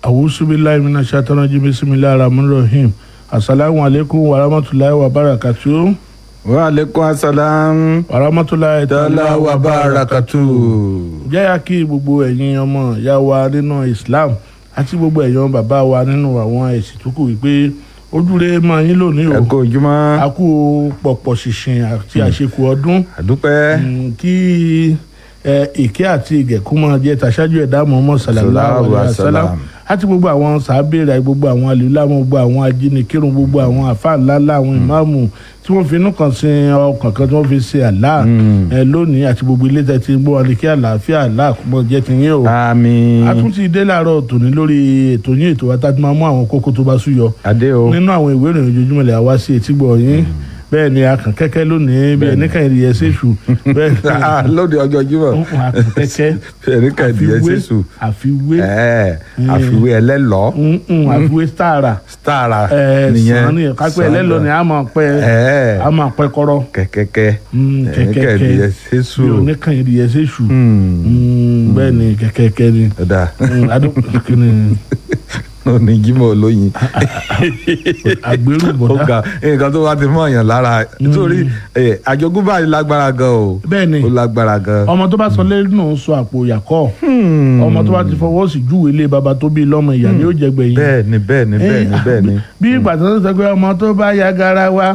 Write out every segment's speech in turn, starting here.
awusubilayi mina shatana ji bisimilayi rahman rahim asalaamu aleykum wa rahmatulahi wa barakatu. wa aleykum asalaam. wa rahmatulahi tala wa barakatu. jẹ́yà kí gbogbo ẹ̀yin ọmọ ìyá wa nínú islam àti gbogbo ẹ̀yin bàbá wa nínú àwọn ẹ̀sìn tó kù wípé ojúre máa yín lónìí ẹ o kó ojúmọ́. a kú pọ̀pọ̀ ṣìnṣìn àti àṣekù ọdún àdúpẹ́. Mm, kí ẹ, ìkẹ́ àti ìgẹ̀kú máa jẹ́ tàṣájú ẹ̀dá Muhammad sallallahu alaihi wa sallam àti gbogbo àwọn sàábẹ̀rẹ̀ gbogbo àwọn àlùlámù gbogbo àwọn ajínigbérun gbogbo àwọn àfa ńláńlá àwọn ìmáàmù tí wọ́n fi inú kan sin ọkàn kan tí wọ́n fi ṣe àlá ẹ lónìí àti gbogbo ilé tẹ̀tí ń gbọ́ wọn ni kí àlàáfíà àlá àkúmọ̀ jẹ́ ti yín o. àmín. a tún ti dé láàárọ̀ tòní lórí ètò yín ètò wa tá a ti máa mú àwọn kókó tó bá súyọ adé o. nínú àwọn ìwé ìròyìn ojoojúmọ́ ilẹ̀ àwa sí etí gbọ̀ yín bẹ́ẹ̀ ni akàn kẹ́kẹ́ lónìí bí ẹni kàn yẹ ṣéṣù bẹ́ẹ̀ Ah, lóde ọjọ́ jímọ̀. ni akàn kẹ́kẹ́ ẹni kan ìdíyẹ sísù. àfiwé ẹ àfiwé ẹlẹ́lọ́. mm-mm, àfiwé stara stara ẹ sàn ni kápẹ́ ẹlẹ́lọ ni a máa pẹ́ ẹ a máa pẹ́ kọ́rọ́ kẹ̀kẹ́kẹ́. Mm, ẹni kan ìdíyẹ sísù. bí ẹni kàn yẹ ṣéṣù Hmm, Mm, bẹ́ẹ̀ ni kẹ́kẹ́kẹ́ ni ọ̀dà Mm, adó- kini òní jímọ̀ olóyin. àgbérù ó bọ̀dá ga nǹkan tó bá ti mọ̀ èèyàn lára nítorí ẹ, àjogúnbá yìí lágbára gan o. bẹ́ẹ̀ ni ó lágbára gan. ọmọ tó bá sọ lẹ́nu sọ àpò ìyàkọ́ ọmọ tó bá ti fọwọ́ sí júwèé lé baba tó bí lọ́mọ ìyá ni ó jẹ gbẹ̀yìn. bẹ́ẹ̀ ni bẹ́ẹ̀ ni bẹ́ẹ̀ ni bẹ́ẹ̀ ni. bí ìgbà tó ń sọ pé ọmọ tó bá ya gara wa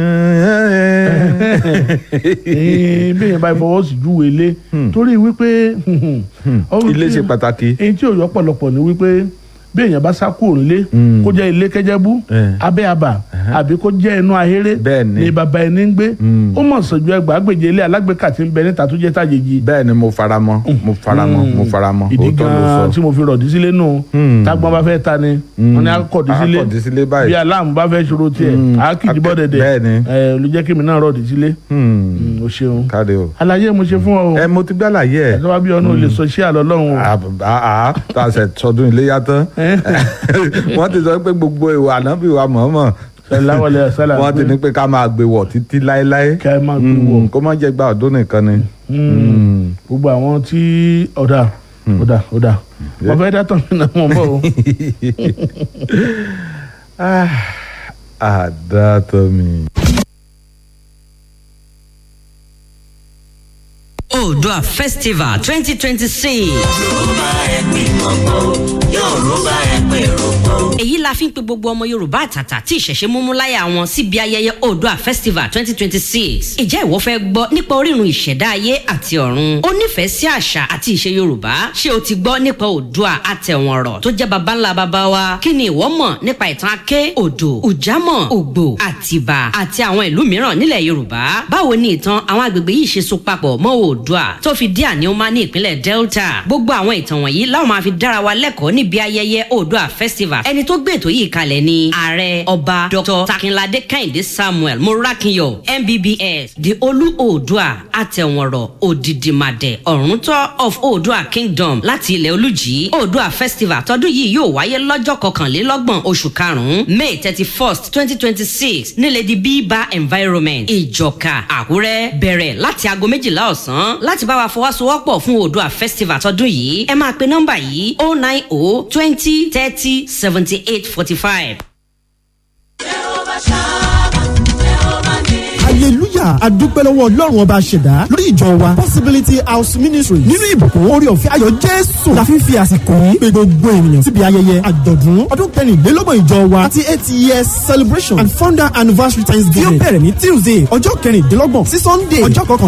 eh, bí èèyàn bá fọwọ́ sí júwèé lé torí wípé ohun ilé tí- ṣe pàtàkì. èyí tí òyọ́ pọ̀lọpọ̀ ni wípé bí èèyàn bá sá kúrò nílé Mm. kó jẹ́ ilé kẹjẹ́bú Eh. abẹ́ àbà àbí kó jẹ́ inú ahéré Bẹ́ẹ̀ ni. ni bàbá ẹni ń gbé Mm. ó mọ̀ sọ̀jọ́ ẹgbàágbèje ilé alágbèéká tí ń bẹ níta tó jẹ́ tàjèjì bẹ́ẹ̀ ni mo fara mọ́ mo fara mọ́ mo fara mọ́ ìdí òótọ́ ló gan-an sọ. tí mo fi rọ̀dí sílé nù Mm. tágbọ́n bá fẹ́ ta ni wọ́n ní akọ̀dí sílé akọ̀dí sílé báyìí. bí aláàmú bá fẹ́ ṣòro tiẹ̀ Mm. àákìjì bọ́ dẹ̀dẹ̀ Bẹ́ẹ̀ ni. ẹ̀ ló jẹ́ kí mi náà rọ̀dí sílé Hmm, Mm, o ṣeun káre o. àlàyé mo ṣe fún ọ o ẹ mo ti gbàlàyé ẹ. ẹ̀ lọ́wọ́ bí ọ̀nà ò lè sọ iṣẹ́ àlọ́ lọ́hùn o àá tá a ṣe sọdún iléyà tán wọ́n ti sọ pé gbogbo ìwà ànábì wa mọ̀ọ́mọ̀ ṣẹláwọlẹ̀ ṣẹlá wọ́n ti ní pé ká máa gbé wọ̀ títí láéláé ká ẹ máa gbé Hmm, wọ̀ kó má jẹ́ gba ọdún nìkan ni. Mm. Hmm. gbogbo àwọn tí ọ̀dà ọ̀dà ọ̀dà wọ́n fẹ́ dátọ̀ mi náà mọ̀ bọ́ o. Ah, àdàtọ̀ mi. Oòduà Festival 2026. èyí la fi ń pe gbogbo ọmọ yorùbá àtàtà tí ìṣẹ̀ṣe múmú láyà wọn síbi ayẹyẹ Oòduà Festival 2026. ìjẹ́ ìwọ fẹ́ gbọ́ nípa orírun ìṣẹ̀dá ayé àti ọ̀run ó nífẹ̀ẹ́ sí àṣà àti ìṣe yorùbá ṣé o ti gbọ́ nípa Oòduà àtẹ̀wọ̀nrọ̀ tó jẹ́ baba ńlá baba wa kí ni ìwọ mọ̀ nípa ìtàn Aké Odò Ùjámọ̀ Ògbò Àtìbà àti àwọn ìlú mìíràn nílẹ̀ yorùbá báwo ni ìtàn àwọn agbègbè yìí ṣe so papọ̀ mọ́ Oòduà tó fi dé àníọ́má ní ìpínlẹ̀ Delta gbogbo àwọn ìtàn wọ̀nyí láwọn máa fi dára wa lẹ́kọ̀ọ́ níbi ayẹyẹ Oòduà Festival ẹni tó gbé ètò yìí kalẹ̀ ni ààrẹ ọba Dr. Takinlade Kẹ́hìndé Samuel Morakinyo MBBS the Olú Oòduà àtẹ̀wọ̀nrọ̀ òdìdìmàdẹ̀ ọ̀rúntọ́ of Oòduà Kingdom láti ilẹ̀ olùjì Oòduà Festival tọdún yìí yóò wáyé lọ́jọ́ kọkànlélọ́gbọ̀n oṣù karùn-ún May thirty first twenty twenty six nílẹ̀ di bíbá environment ìjọka Àkúrẹ́ bẹ̀rẹ̀ láti aago méjìlá ọ̀sán láti bá wa fọwọ́sowọ́pọ̀ fún Oòduà Festival tọdún yìí ẹ máa pe nọ́mbà yìí oh nine oh twenty thirty seventy eight forty five. hallelujah adúpẹ́ lọ́wọ́ ọlọ́run ọba ṣẹ̀dá lórí ìjọ wa possibility house ministry nínú ìbùkún orí ọ̀fẹ́ ayọ̀ jésù la fi ń fi àsìkò yìí pé gbogbo ènìyàn síbi ayẹyẹ àjọ̀dún ọdún kẹrìnlélọ́gbọ̀n ìjọ wa thirty eight years celebration and founder anniversary thanksgiving tí ó bẹ̀rẹ̀ ní tuesday ọjọ́ kẹrìndínlọ́gbọ̀n sí sunday ọjọ́ kọkànlélọ́gbọ̀n